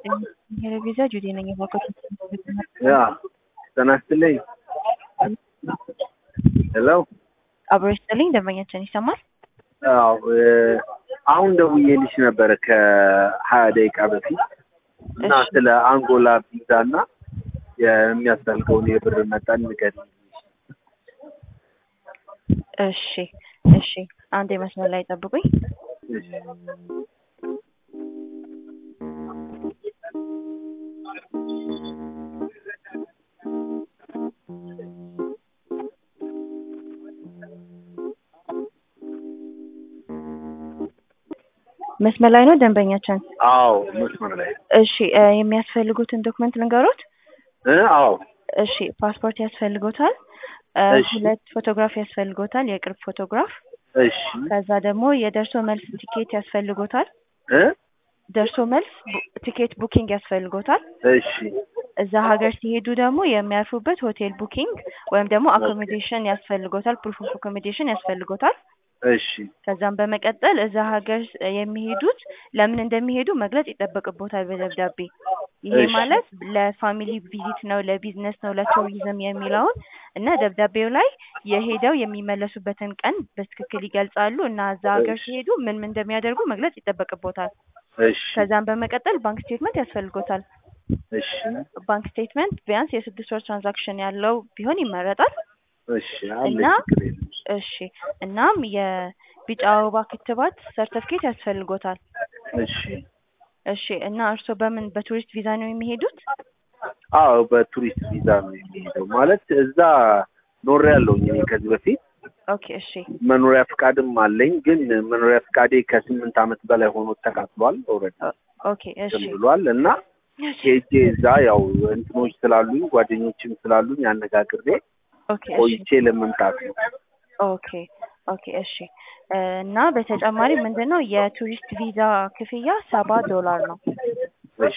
ቪዛ ጁዴ ነኝ የባኮት ያ ጤና ይስጥልኝ። ሄሎ አብሮ ይስጥልኝ። ደንበኛችን ይሰማል? አዎ አሁን ደውዬልሽ ነበረ ከሀያ ደቂቃ በፊት እና እሺ። ስለ አንጎላ ቪዛ እና የሚያስፈልገውን የብር መጠን ንገሪኝ። እሺ እሺ። አንድ የመስመር ላይ ጠብቁኝ። እሺ። መስመር ላይ ነው ደንበኛችን። አዎ መስመር ላይ እሺ እ የሚያስፈልጉትን ዶክመንት ልንገሮት? እ አዎ እሺ ፓስፖርት ያስፈልጎታል። እ እሺ። ሁለት ፎቶግራፍ ያስፈልጎታል፣ የቅርብ ፎቶግራፍ። እሺ ከዛ ደግሞ የደርሶ መልስ ቲኬት ያስፈልጎታል። እ ደርሶ መልስ ቡ- ቲኬት ቡኪንግ ያስፈልጎታል። እሺ እዛ ሀገር ሲሄዱ ደግሞ የሚያርፉበት ሆቴል ቡኪንግ ወይም ደግሞ አኮሞዴሽን ያስፈልጎታል። ፕሩፍ ኦፍ አኮሞዴሽን ያስፈልጎታል። እሺ ከዛም በመቀጠል እዛ ሀገር ስ- የሚሄዱት ለምን እንደሚሄዱ መግለጽ ይጠበቅቦታል በደብዳቤ። ይሄ እሺ። ማለት ለፋሚሊ ቪዚት ነው፣ ለቢዝነስ ነው፣ ለቱሪዝም የሚለውን እና ደብዳቤው ላይ የሄደው የሚመለሱበትን ቀን በትክክል ይገልጻሉ እና እዛ ሀገር እሺ። ሲሄዱ ምን ምን እንደሚያደርጉ መግለጽ ይጠበቅቦታል። እሺ ከዛም በመቀጠል ባንክ ስቴትመንት ያስፈልጎታል። እሺ ባንክ ስቴትመንት ቢያንስ የስድስት ወር ትራንዛክሽን ያለው ቢሆን ይመረጣል። እሺ አለኝ እና ችግር የለም። እሺ እናም የቢጫ አበባ ክትባት ሰርተፍኬት ያስፈልጎታል። እሺ እሺ እና እርስዎ በምን በቱሪስት ቪዛ ነው የሚሄዱት? አዎ በቱሪስት ቪዛ ነው የሚሄደው። ማለት እዛ ኖሬ ያለውኝ እኔ ከዚህ በፊት ኦኬ እሺ መኖሪያ ፍቃድም አለኝ። ግን መኖሪያ ፍቃዴ ከስምንት ዓመት በላይ ሆኖ ተቃጥሏል። ኦልሬዲ ኦኬ እሺ እንትን ብሏል እና ሄጄ እዛ ያው እንትኖች ስላሉኝ ጓደኞችም ስላሉኝ አነጋግሬ ኦኬ እሺ ቆይቼ ለመምጣት ነው። ኦኬ ኦኬ እሺ እ እና በተጨማሪ ምንድን ነው የቱሪስት ቪዛ ክፍያ ሰባ ዶላር ነው። እሺ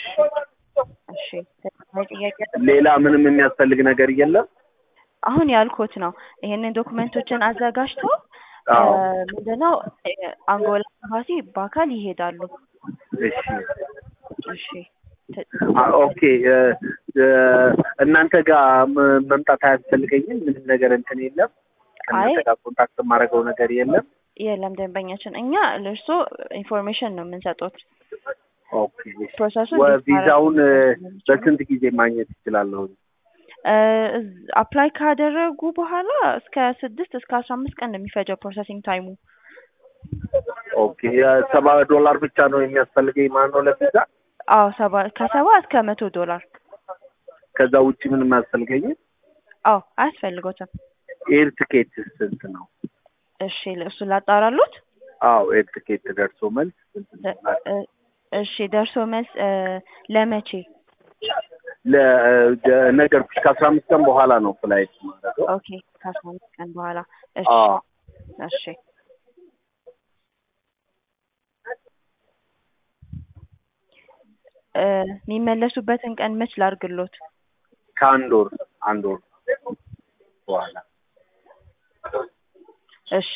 እሺ ተጨማሪ ጥያቄ ሌላ ምንም የሚያስፈልግ ነገር የለም? አሁን ያልኩት ነው። ይሄንን ዶክመንቶችን አዘጋጅተው አዎ እ ምንድነው እ አንጎላ ኤምባሲ በአካል ይሄዳሉ። እሺ እሺ ተ- አ- ኦኬ እ እ እናንተ ጋር መ- መምጣት አያስፈልገኝም? ምንም ነገር እንትን የለም? ከእናንተ አይ ጋር ኮንታክት የማደርገው ነገር የለም? የለም ደንበኛችን፣ እኛ ለእርሶ ኢንፎርሜሽን ነው የምንሰጡት። ኦኬ እሺ። ፕሮሰሱን ወ- እንዴት ማድረግ ቪዛውን እ እንደሚችሉ። በስንት ጊዜ ማግኘት ይችላለሁ? አፕላይ ካደረጉ በኋላ እስከ ስድስት እስከ አስራ አምስት ቀን ነው የሚፈጀው ፕሮሰሲንግ ታይሙ። ኦኬ የሰባ ዶላር ብቻ ነው የሚያስፈልገኝ ማለት ነው ለቪዛ? አዎ ሰባ ከሰባ እስከ መቶ ዶላር። ከዛ ውጭ ምንም አያስፈልገኝም? አዎ አያስፈልጎትም። ኤር ትኬት ስንት ነው? እሺ እሱ ላጣራሉት። አዎ ኤር ትኬት ደርሶ መልስ ስንት ነው? እ- እ- እሺ ደርሶ መልስ እ ለመቼ? ለነገርኩሽ ከአስራ አምስት ቀን በኋላ ነው ፍላይት ማድረገው። ኦኬ ከአስራ አምስት ቀን በኋላ። እሺ አዎ እሺ እ የሚመለሱበትን ቀን መች ላርግሎት? ከአንድ ወር አንድ ወር በኋላ እሺ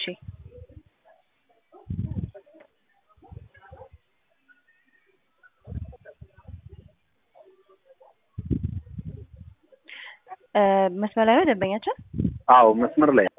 እ መስመር ላይ ነው ደንበኛችን? አዎ መስመር ላይ